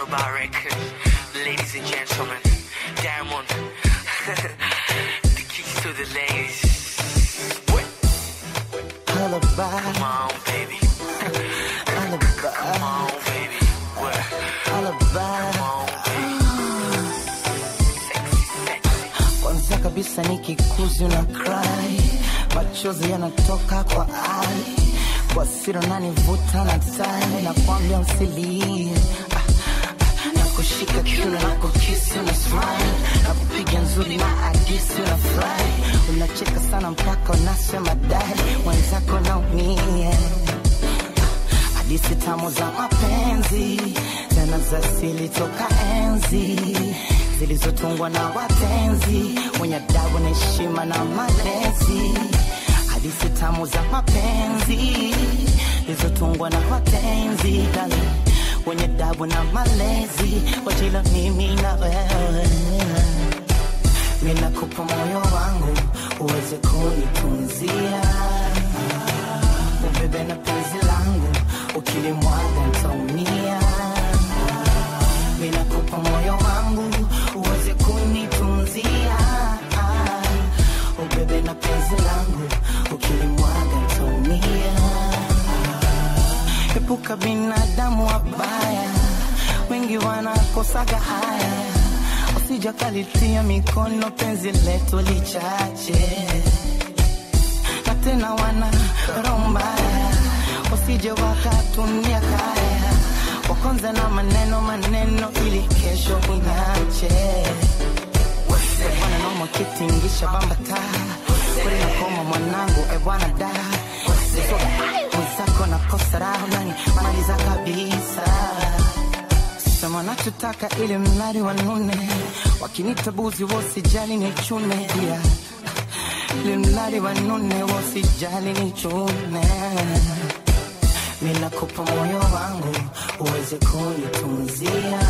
Bar record. Ladies and gentlemen, Diamond. the keys to the ladies. Alibi, Come on, baby. alibi, Come on, baby. What? alibi. Come on, baby. Sexy, sexy. Kwanza kabisa nikikuzi una cry, machozi yanatoka kwa ai, kwa siri unanivuta na tai, nakwambia usilie Ah, ah, nakushika kiuno na kukisi una smile, nakupiga nzuri na agisi una fly, unacheka sana mpaka unasema dai, mwenzako naumia hadithi tamu za mapenzi tena za asili toka enzi zilizotungwa na watenzi wenye adabu na heshima na malezi hadithi tamu za mapenzi zilizotungwa na watenzi dali wenye adabu na malezi wajila mimi na wewe minakupa moyo wangu uweze kunitunzia ubebe na penzi langu ukilimwaga ntaumia minakupa moyo wangu uweze kunitunzia ubebe na penzi langu ukilimwaga ntaumia epuka binadamu wabaya wengi wanakosaga haya usijakalitia mikono penzi letu lichache na tena wana roho mbaya wasije wakatumia kaya wakonza na maneno maneno ili kesho inache bwana noma kitingisha bambata kweli nakoma mwanangu e bwana da mwenzako nakosa raha nani maliza kabisa sema nachotaka ili mnari wanune wakinita buzi wosijali ni chune dia ili mnari wanune wosijali ni chune minakupa moyo wangu uweze kunitunzia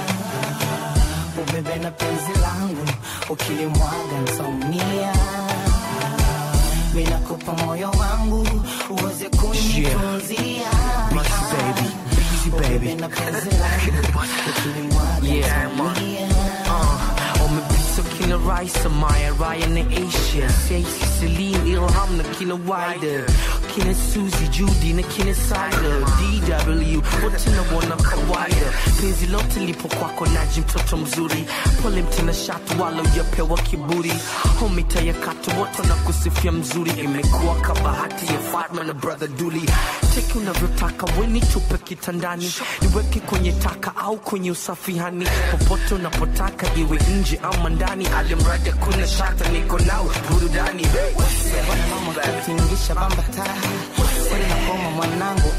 ubebe na penzi langu ukilimwaga ntaumia minakupa moyo wangu uweze kunitunzia Busy baby, busy ubebe baby. na penzi langu ukilimwaga Yeah, man. ntaumia Uh, umepita kina Raisa, Maya, Ryan na Asia Stacey, Celine, Ilham na kina Wider kina Suzy, Judy na kina Sider DW, wote na wana kawaida penzi lote lipo kwako naji mtoto mzuri pole mtina shatu wala ujapewa kiburi homita ya katu wote na kusifia mzuri imekuwa kabahati ya Fatma na brother Duli teki unavyotaka weni tupe kitandani niweke kwenye taka au kwenye usafihani popote unapotaka iwe nje ama ndani alimradi kuna shata niko nao burudani tingisha bambata kweli nakoma mwanangu